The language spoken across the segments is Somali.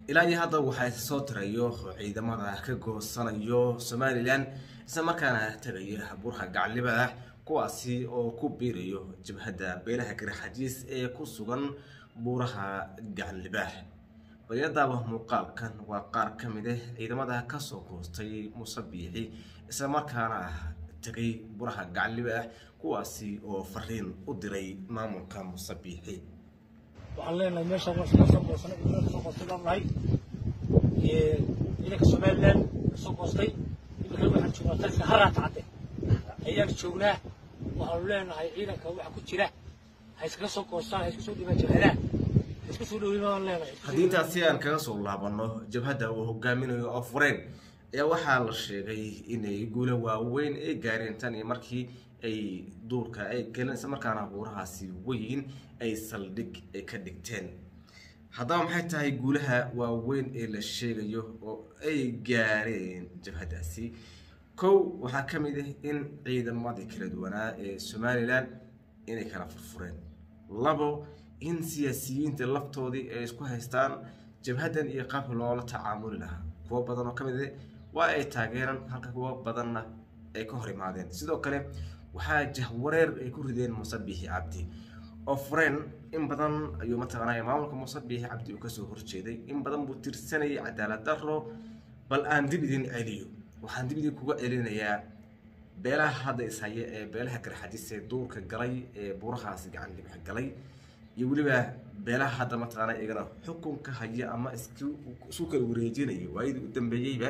ilaa iyo hadda waxaa isa soo tirayo ciidamada ka goosanayo somalilan isla markaana tegaya buraha gaclibada kuwaasi oo ku biirayo jabhadda beelaha garxajiis ee ku sugan buuraha gacanlibaax bayadaaba muuqaalkan waa qaar ka mid ah ciidamada kasoo goostay muuse biixi isla markaana tegay buraha gacanlibaax kuwaasi oo fariin u diray maamulka muuse biixi waxaan leenahay meesha waa iska soo goosanay inaan kasoo goostay baan nahay ciidanka somaliland kasoo goostay iminkan waxaan joognaa taliska haraata cadde ayaan joognaa waxaanu leenahay ciidanka waxa ku jira ha iskaga soo goostaan ha iska soo dhibaan jabhadaha ha iska soo dhowin baan leenahay haddii intaas si aan kaga soo laabano jabhadda uu hogaaminayo oo fureen ayaa waxaa la sheegay inay guulo waaweyn ay gaareen tan iyo markii ay duurka ay galeen isla markaana buurahaasi weyn ay saldhig ay ka dhigteen haddaba maxay tahay guulaha waaweyn ee la sheegayo oo ay gaareen jabhaddaasi kow waxaa ka mid ah in ciidamadii kala duwanaa ee somalilan inay kala furfureen labo in siyaasiyiinta laftoodii ay isku haystaan jabhaddan iyo qaabka loola tacaamuli lahaa kuwo badan oo ka mid ah waa ay taageeraan halka kuwo badanna ay ka hor imaadeen sidoo kale waxaa jahwareer ay ku rideen muuse biixi cabdi oo fureen in badan ayuu mataqaanaya maamulka muuse biixi cabdi uu kasoo horjeeday in badan buu tirsanayay cadaalad daro bal aan dib idin celiyo waxaan dib idin kuga celinayaa beelaha hadda ishaya ee beelaha garxajis ee duurka galay ee buurahaasi gacan dhibx galay iyo weliba beelaha hadda mataqaana iyagana xukunka haya ama isku isu kala wareejinayo waayadii u dambeeyeyba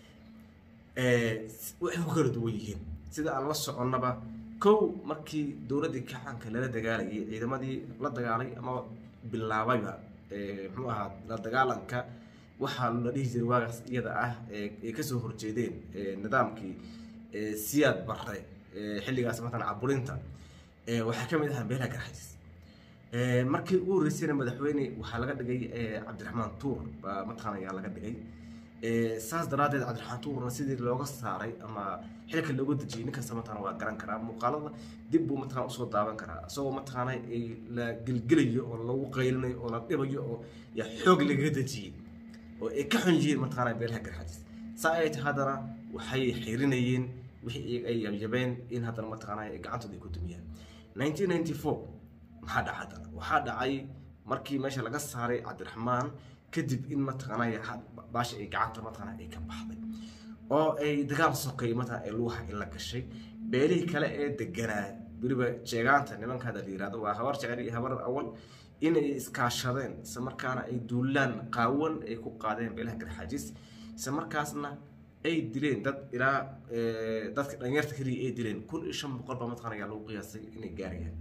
waxay ku kala duwan yihiin sida aan la soconnaba kow markii dowladdii kacanka lala dagaalayay ciidamadii la dagaalay ama bilaabayba muxuu ahaa la dagaalanka waxaa la dhihi jiray waagaas iyada ah ay kasoo horjeedeen nidaamkii siyaad barre xilligaas matalan caburinta waxaa ka mid ahaa beelaha garxajis markii ugu horreysayna madaxweyne waxaa laga dhigay cabdiraxmaan tuur baa mataqaana ayaa laga dhigay saas daraaddeed cabdiraxmaan tuurna sidii looga saaray ama xilka looga dejiyay ninkasta mataqana waa garan karaa muuqaalada dib buu mataqana usoo daawan karaa isagoo mataqaana la gelgelayo oo lagu qaylinayo oo la dhibayo oo yaa xoog lagaga dejiyey oo ay ka xun yihiin mataqaana beelaha garxajis saa ay tahay haddana waxay xirinayeen wixii ay yabjabeen in haddana mataqaana ay gacantooda ay ku dumiyaan nineteen ninety four maxaa dhacay haddana waxaa dhacay markii meesha laga saaray cabdiraxmaan kadib in mataqaanaya baasha ay gacanta mataqaana ay ka baxday oo ay dagaal sokay mataqana ay luuha in la gashay beelihii kale ee deganaa weliba jeegaanta nimanka hadda la yirahdo waa habar jecel iyo habar awal inay iskaashadeen isla markaana ay duulaan qaawan ay ku qaadeen beelaha garxajis isla markaasna ay dileen dad ilaa dadka dhalinyarta keliya ay dileen kun iyo shan boqol baa mataqana ayaa lagu qiyaasay inay gaarayaan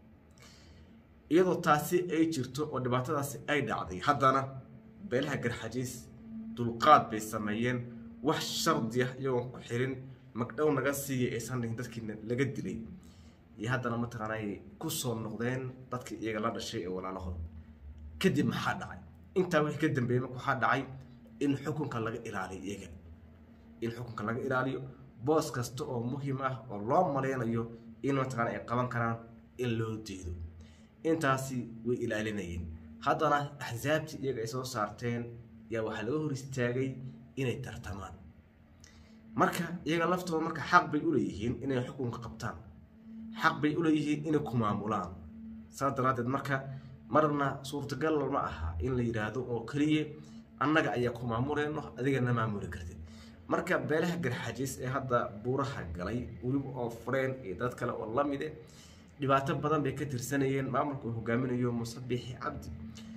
iyadoo taasi ay jirto oo dhibaatadaasi ay dhacday haddana beelaha garxajiis dulqaad bay sameeyeen wax shardi ah iyagoon ku xirin magdhow naga siiyay aysan dhihin dadkiina laga dilay iyo haddana mataqaana ay ku soo noqdeen dadkii iyaga la dhashay ee walaalahood kadib maxaa dhacay intaa wixii ka dambeeyey marka waxaa dhacay in xukunka laga ilaaliyo iyaga in xukunka laga ilaaliyo boos kasta oo muhiim ah oo loo maleynayo in mataqaana ay qaban karaan in loo diido intaasi way ilaalinayeen haddana axsaabtii iyaga ay soo saarteen yaa waxaa laga hor istaagay inay tartamaan marka iyaga laftooda marka xaq bay uleeyihiin inay xukunka qabtaan xaq bay uleeyihiin inay ku maamulaan saas daraaddeed marka marna suurtagal ma aha in la yidhaahdo oo keliya annaga ayaa ku maamuleyno adigana maamuli kartid marka beelaha garxajiis ee hadda buuraha galay weliba oo fureen iyo dad kale oo la mide dhibaato badan bay ka tirsanayeen maamulka uu hogaaminayo muuse biixi cabdi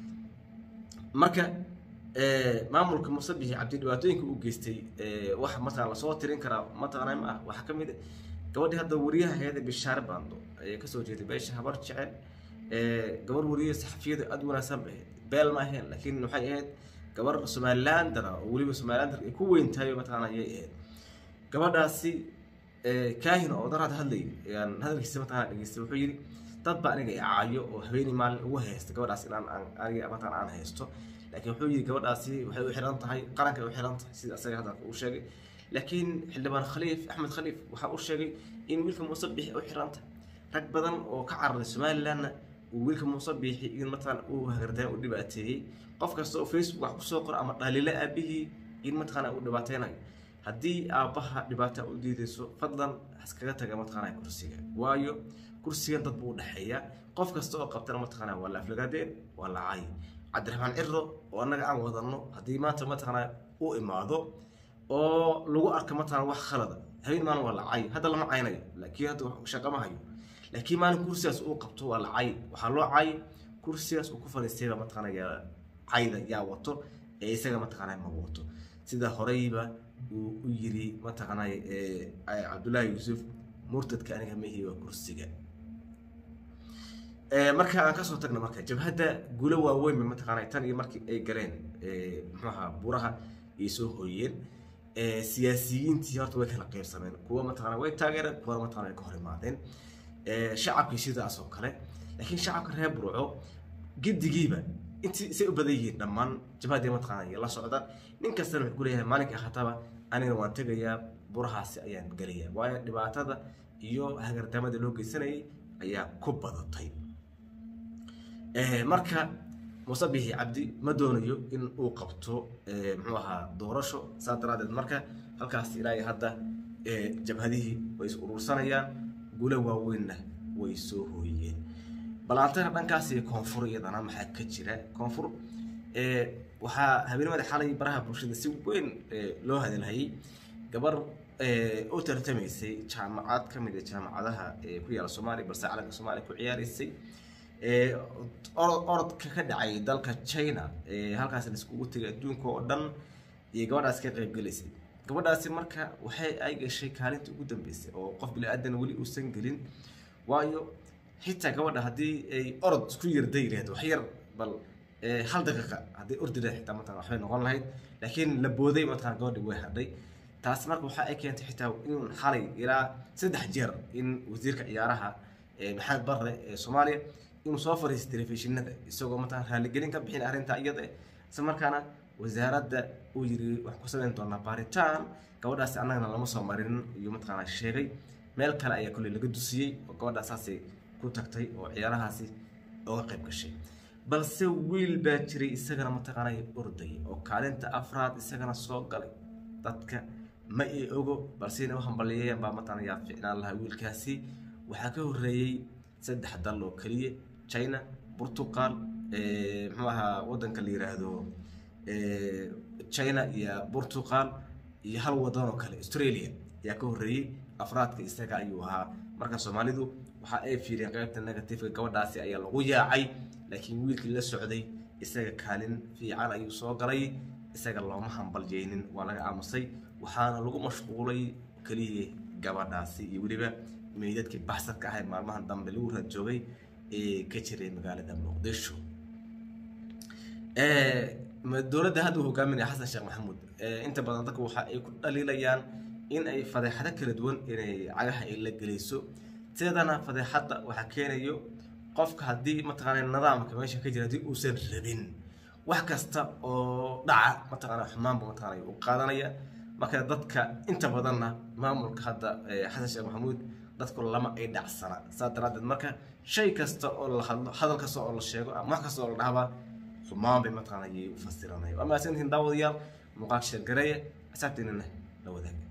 marka maamulka muuse biixi cabdi dhibaatooyinka uu geystay wax mataqana lasoo tirin karaa mataqana ma ah waxaa ka mid ah gabadhii hadda wariyaha ahayd bishaare baando ayay kasoo jeeday beesha habar jecel gabar wariye saxafiyada aada wanaagsan bay ahayd beel ma ahayn laakiin waxay ahayd gabar somalilandana oo weliba somalilander ay ku weyn tahay mataqana ayay ahayd gabadhaasi kaahin oo daraad hadlay ayaan hadalkiisa mataqana dhageystay wuxuu yidhi dad baa aniga icaayo oo habeenii maalin ugu haysta gabadhaas inaan aniga mataqana aan haysto laakiin wuxuu yidhi gabadhaasi waxay u xiran tahay qaranka ay u xiran tahay sida asaga hadalka uu sheegay laakiin xildhibaan khaliif axmed khaliif waxaa uu sheegay in wiilka muuse bixi u xiran tahay rag badan oo ka cararay somalilandna uu wiilka muuse biixi in mataqaana uu hagardayn u dhibaateeyey qof kasta oo facebook wax kusoo qoro ama dhaliilo aabihii in mataqaana uu dhibaateynayo haddii aabbaha dhibaata u diidayso fadlan iskaga taga mataqaana kursiga waayo kursigan dad buu udhexeeya qof kasta oo qabtana mataqaana waa la aflagaadeen waa la cay cabdiraxmaan ciro oo annaga aan wadano haddii maanta mataqaana u imaado oo lagu arka mataqaana wax khalada habeen maalin waa la cay hadda lama caynayo laakiin hadda shaqo ma hayo laakiin maalin kursigaas uu qabto waa la cay waxaa loo cay kursigaas uu ku fadhiistayba mataqaana yaa cayda yaa wato ee isaga mataqaana ma wato sida horeyba uu u yiri mataqaana cabdullaahi yuusuf murtadka aniga mahi waa kursiga marka aan kasoo tagna marka jabhadda guulo waaweyn ba mataqaana tan iyo markii ay galeen muxuaha buraha ay soo hooyeen siyaasiyiintii horta way kala qeybsameen kuwa mataqaana way taageereen kuwana mataqana way ka hor imaadeen shacabkii sidaas oo kale laakiin shacabka reer burco gedigiiba intii say u badan yihiin dhammaan jabhaddii mataqaana iyo la socda nin kastana wuxuu kuleeyahay maalinka hataba anigana waan tegayaa burahaasi ayaan gelayaa waayo dhibaatada iyo hagardamada loo geysanayay ayaa ku badatay marka muuse bixi cabdi ma doonayo in uu qabto muxuu ahaa doorasho saa daraadeed marka halkaas ilaa hadda jabhadihii way is urursanayaan gulo waaweynna way soo hooyeen balaantana dhankaas iyo koonfur iyadana maxaa ka jira koonfur waxaa habeenimada xalay baraha bulshada si weyn loo hadalhayay gabar u tartamaysay jaamacad ka mid a jaamacadaha ku yaala soomaaliya balse calanka soomaaliya ku ciyaaraysay orodka ka dhacay dalka china halkaas laiskugu tegay adduunka oo dhan iyo gabadhaas ka qaybgelaysay gabadhaasi marka waxay ay gashay kaalinta ugu dambeysay oo qof bili-aadan weli uusan gelin waayo xitaa gabadha haddii ay orod isku yarday lahayd wax yar bal hal daqiiqa haddii ordi lahayd xitaa mataqana waxbay noqon lahayd laakiin la booday mataqana gabadhi way hadhay taas marka waxa ay keentay xitaa in xalay ilaa saddex jeer in wasiirka ciyaaraha maxamed barre ee soomaaliya inuu soo fariistay telefishinada isagoo mataqana raaligelin ka bixin arrinta iyada isla markaana wasaaradda uu yiri waxaan ku samayn doonaa baaritaan gabadhaasi annagana lama soo marin iyo mataqaana sheegay meel kale ayaa kolley laga dusiyey oo gabadhaasaasay ku tagtay oo ciyaarahaasi oga qayb gashay balse wiil baa jiray isagana mataqaana orday oo kaalinta afraad isagana soo galay dadka ma i ogo balse inay u hambalyeeyeen baa mataqaana yaa ficnaan lahaa wiilkaasi waxaa ka horreeyey saddex dal oo keliya china portugal muxuu ahaa waddanka la yiraahdo china iyo portugal iyo hal wadan oo kale australia ayaa ka horreeyey afraadka isaga ayuu ahaa marka soomaalidu waxa ay fiireen qaybta negativeka gabadhaasi ayaa lagu yaacay laakiin wiilkii la socday isaga kaalin fiican ayuu soo galay isaga looma hambalyeynin waa laga aamusay waxaana lagu mashquulay keliya gabadhaasi iyo weliba meydadkii baxsadka ahayd maalmahan dambe lagu raadjoogay ee ka jiray magaalada muqdisho dowladda hadda uu hogaaminaya xasan sheekh maxamuud inta badan dadku waxa ay ku dhaliilayaan in ay fadeexado kala duwan inay cagaha ay la gelayso sideedana fadeexadda waxaa keenayo qofka haddii mataqaana nidaamka meesha ka jira haddii uusan rabin wax kasta oo dhaca mataqaana xumaanba mataqaana u qaadanaya marka dadka inta badanna maamulka hadda xasan sheekh maxamuud dadku lama ay dhacsana saa daraadeed marka shay kasta oo la hadlo hadal kasta oo la sheego ama wax kasta oo la dhahba xumaan bay mataqaana ayay u fasiranaya waa mahadsantihiin daawadayaal muuqaal sheergareeye asaabteenana la wadaaga